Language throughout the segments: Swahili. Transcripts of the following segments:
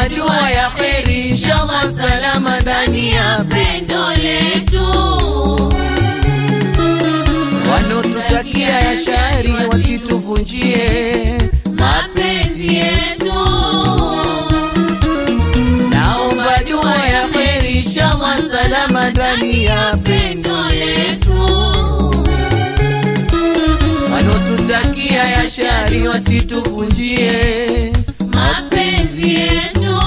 naomba dua ya kheri, inshallah salama ndani ya pendo letu wanaotutakia ya shari wasituvunjie mapenzi yetu naomba dua ya kheri, inshallah salama ndani ya pendo letu wanaotutakia ya shari wasituvunjie mapenzi yetu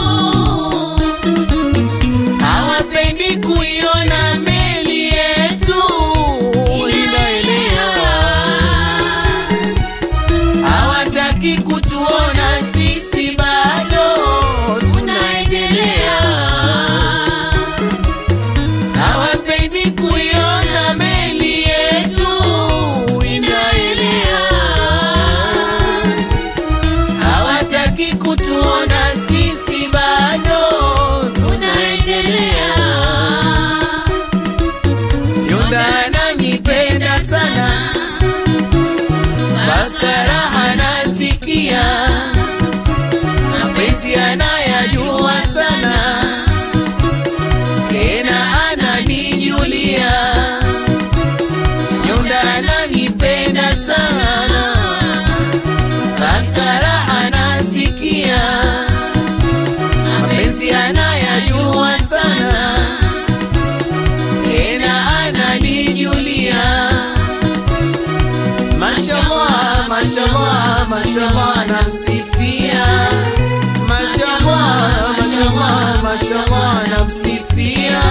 hawapendi kuiona meli yetu inaelea, hawataki kutuona sisi bado tunaendelea, hawapendi kuiona meli yetu inaelea, hawataki kutuona sisi bado tunaendelea. Yunda ananipenda sana, mpaka raha nasikia, mapenzi anayajua sana, tena ananijulia. Yunda ananipenda sana, mpaka raha nasikia, mapenzi anayajua sana tena ananijulia. Mashallah, mashallah, mashallah, namsifia. Mashallah, mashallah, mashallah, namsifia.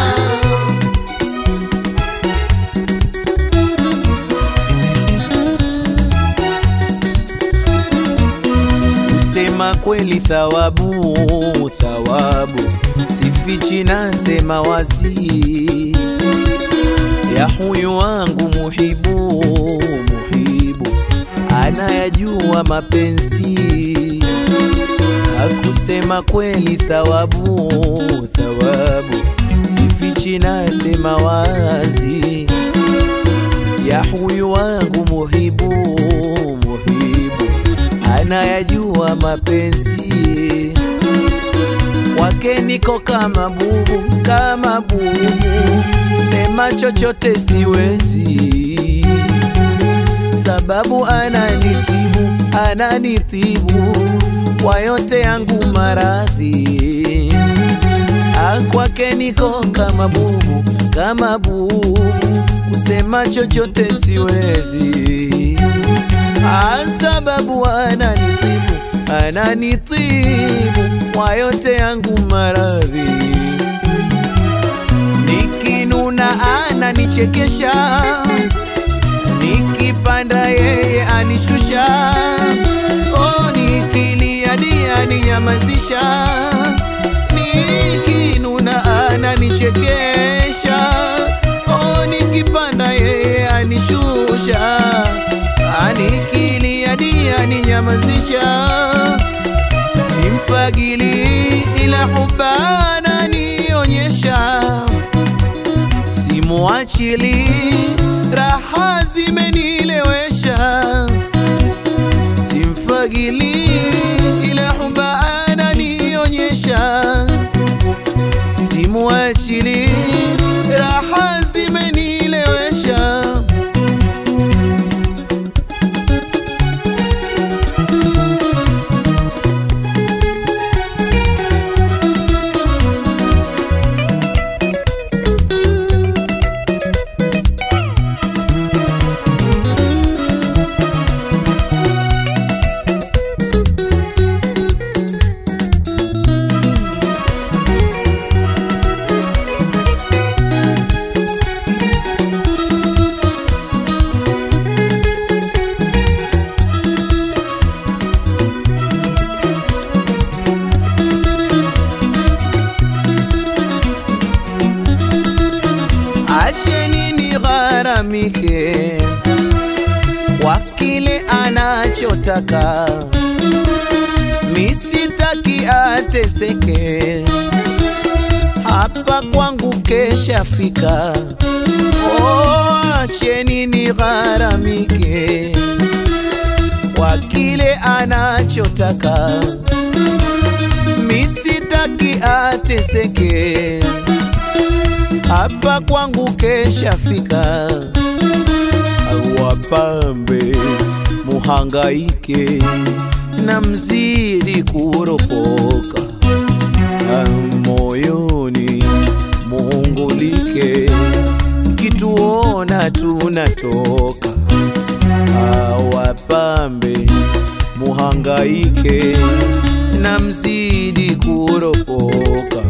Kusema kweli thawabu, thawabu sifichi, nasema wazi ya huyu wangu muhibu, muhibu anayajua mapenzi. Hakusema kweli thawabu, thawabu sifichi, nasema wazi ya huyu wangu muhibu, muhibu anayajua mapenzi kwake niko kama bubu, kama bubu, sema chochote siwezi, sababu ananitibu, ananitibu kwa yote yangu maradhi. Ah, kwake niko kama bubu, kama bubu, kusema chochote siwezi, ah, sababu ananitibu, ananitibu kwa yote yangu maradhi. Nikinuna ananichekesha, nikipanda yeye anishusha, oh, nikilia ndiye aninyamazisha. Nikinuna ananichekesha, oh, nikipanda yeye anishusha, anikilia ndiye aninyamazisha simfagili ila hubana nionyesha, simuachili raha zimenilewesha, simfagili ila hubana nionyesha, simuachili raha zimenilewesha. acheni nigharamike kwa kile anachotaka, misitaki ateseke, hapa kwangu keshafika. Oh, acheni nigharamike kwa kile anachotaka, misitaki ateseke, hapa kwangu keshafika, wapambe muhangaike na mzidi kuropoka moyoni muungulike, kituona tunatoka awapambe muhangaike na mzidi kuropoka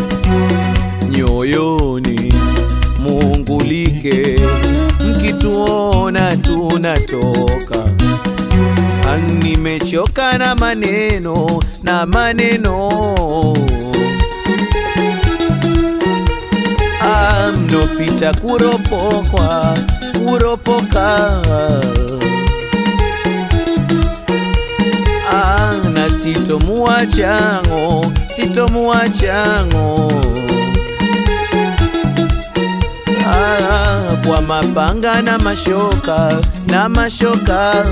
nyoyoni muungulike, mkituona tunatoka nimechoka na maneno na maneno Ah, mnopita kuropokwa kuropoka Ah, na sitomuwachango sitomuwachango Ah, kwa mapanga na mashoka na mashoka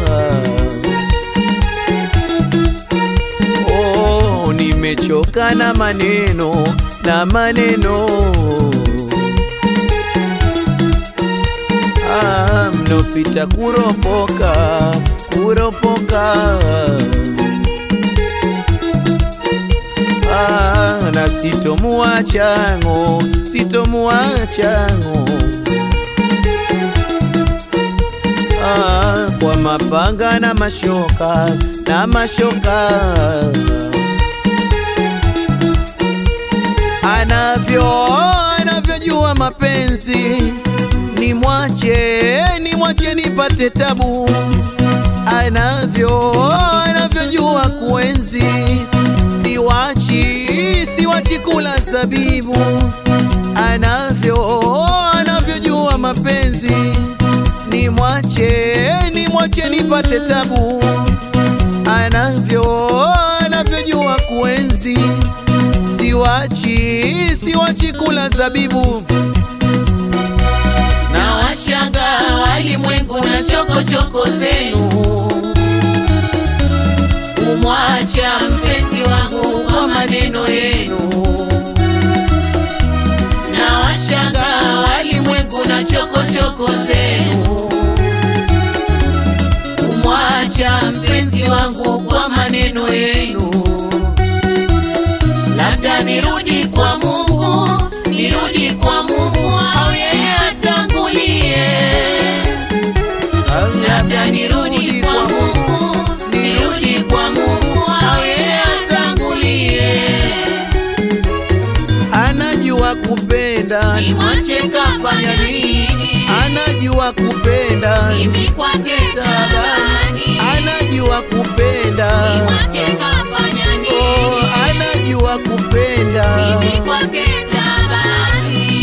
Oh, nimechoka na maneno na maneno ah, mnopita kuropoka kuropoka ah, na sitomuwachango sitomuwachango ah, kwa mapanga na mashoka na mashoka anavyo anavyojua mapenzi ni mwache ni mwache nipate tabu anavyo anavyojua kuenzi siwachi siwachi kula zabibu anavyo anavyojua mapenzi ni mwache ni mwache nipate tabu anavyo anavyojua kuenzi siwachi siwachi kula zabibu na washanga walimwengu na chokochoko zenu kumwacha mpenzi wangu kwa maneno yenu na washanga walimwengu na chokochoko zenu kumwacha mpenzi wangu kwa maneno yenu labda nirudi kwa Mungu, nirudi kwa Mungu au yeye atangulie. Labda nirudi kwa Mungu, nirudi kwa Mungu au yeye atangulie. anajua kupenda Nimwache kafanya nini? anajua kupenda Mimi kwake tabani. anajua kupenda Nimwache kafanya oh, nini? anajua kupenda Mimi kwake tabani.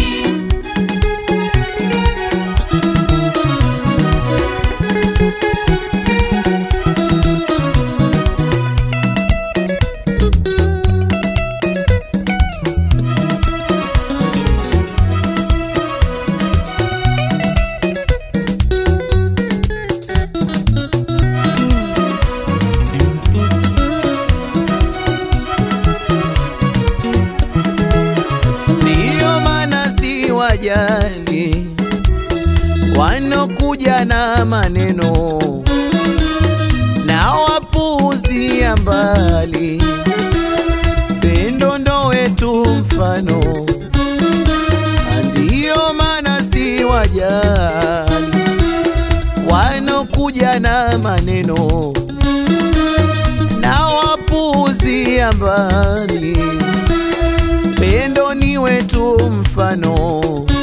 ndiyo maana si wajali wanokuja na maneno na wapuuzia mbali pendo ndo wetu mfano ndiyo maana si wajali wanokuja na maneno na wapuuzia mbali pendo ni wetu mfano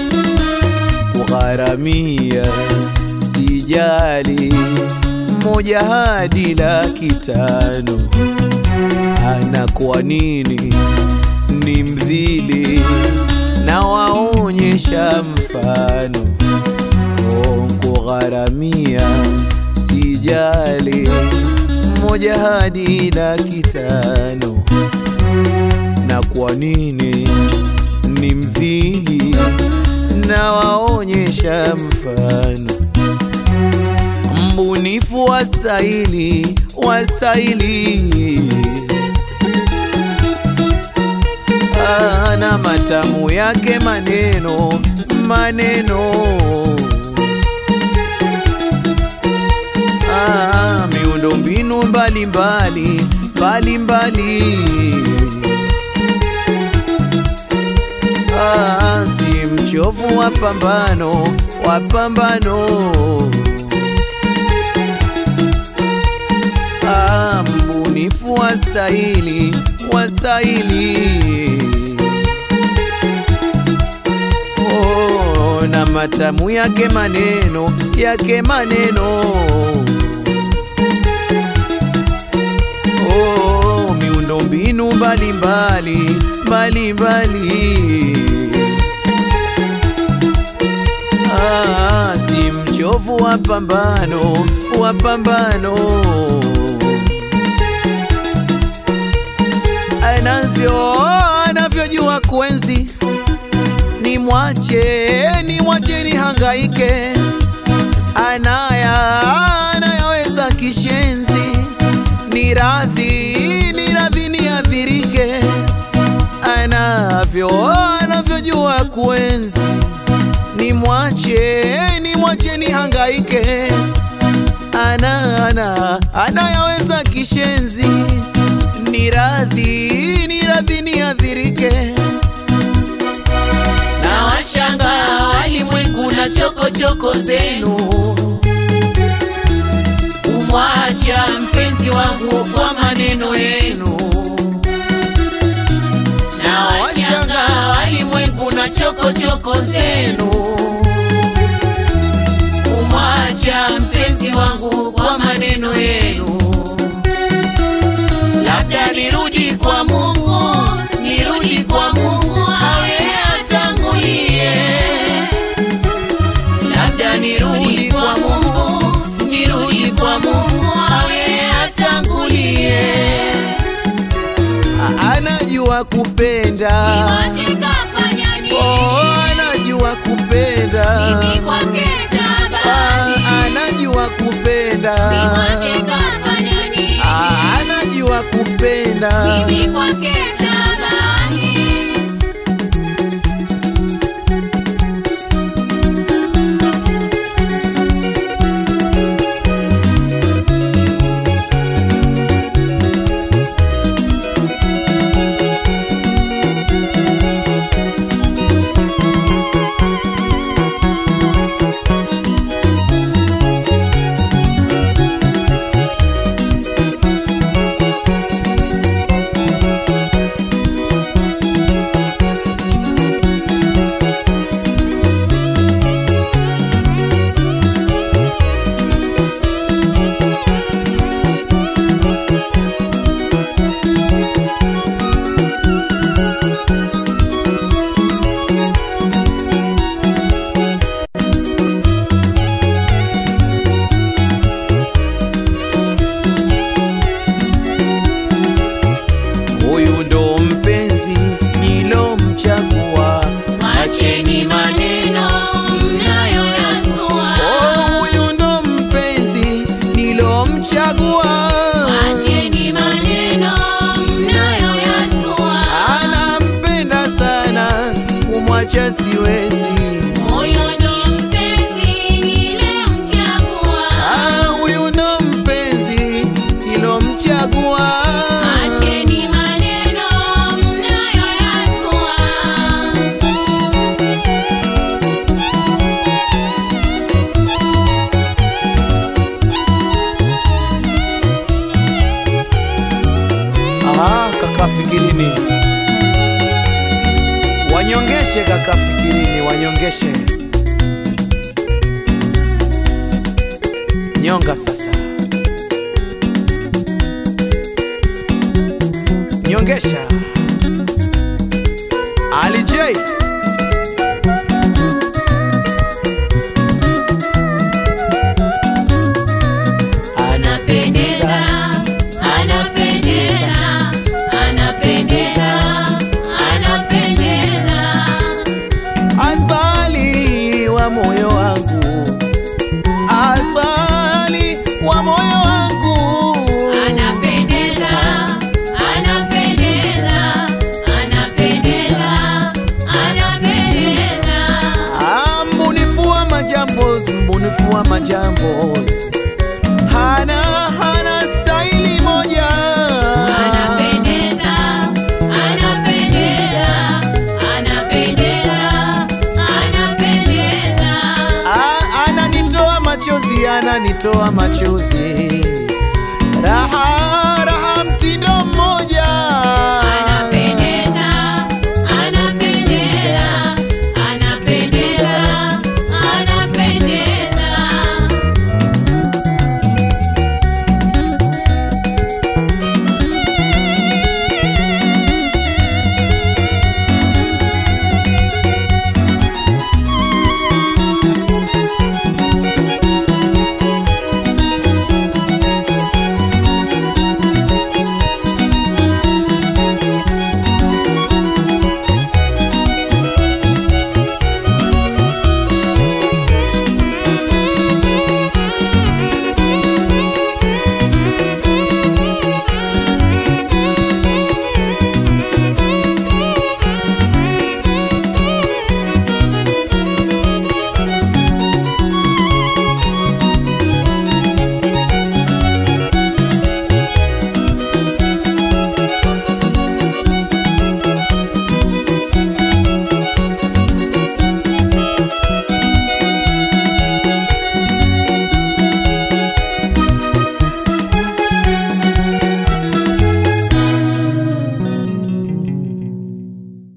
kugharamia sijali moja hadi laki tano ana kwa nini ni mdhili na waonyesha mfano Oh, kugharamia sijali moja hadi laki tano na kwa nini ni mdhili na waonyesha mfano mbunifu wasaili wasaili matamu yake maneno maneno ah, miundo mbinu mbalimbali mbalimbali ah, si mchovu wa pambano wa pambano ah, mbunifu wa stahili wa stahili oh, na matamu yake maneno yake maneno oh, miundo mbinu mbalimbali mbalimbali ah, si mchovu wa pambano wa pambano anavyo anavyojua kuenzi ni mwache ni mwache ni hangaike anaya anayaweza kishenzi ni radhi ni radhi ni adhirike anavyo anavyojua kuenzi ni mwache ni mwache ni hangaike ana ana anayaweza kishenzi ni radhi ni radhi ni adhirike na washanga walimwengu na chokochoko zenu umwacha mpenzi wangu kwa maneno yenu na washanga walimwengu na chokochoko zenu umwacha mpenzi wangu kwa maneno yenu labda nirudi kwa Mungu, nirudi kwa Mungu awe atangulie. Labda nirudi kwa Mungu, nirudi kwa Mungu awe atangulie. A- anajua kupenda Niwache kafanya nini? oh, anajua kupenda Mimi kwake Ah, tabani. anajua kupenda Niwache kafanya nini? Ah, anajua kupenda Mimi kwake tabani. huyu ndo mpenzi nilomchagua Acheni maneno mnayoyazua, oh, huyu ndo mpenzi nilomchagua acheni maneno mnayoyazua. anampenda sana kumwacha siwezi Huyo ndo mpenzi nilemchagua. Ah, huyu ndo mpenzi nilomchagua Acheni maneno mnayoyazua. Aha, kaka fikirini wanyongeshe kaka fikirini wanyongeshe nyonga sasa nyongesha Ali J Anapendeza, anapendeza, anapendeza, anapendeza. asali wa moyo wangu asali wa moyo wangu Anapendeza, anapendeza, kutoa machozi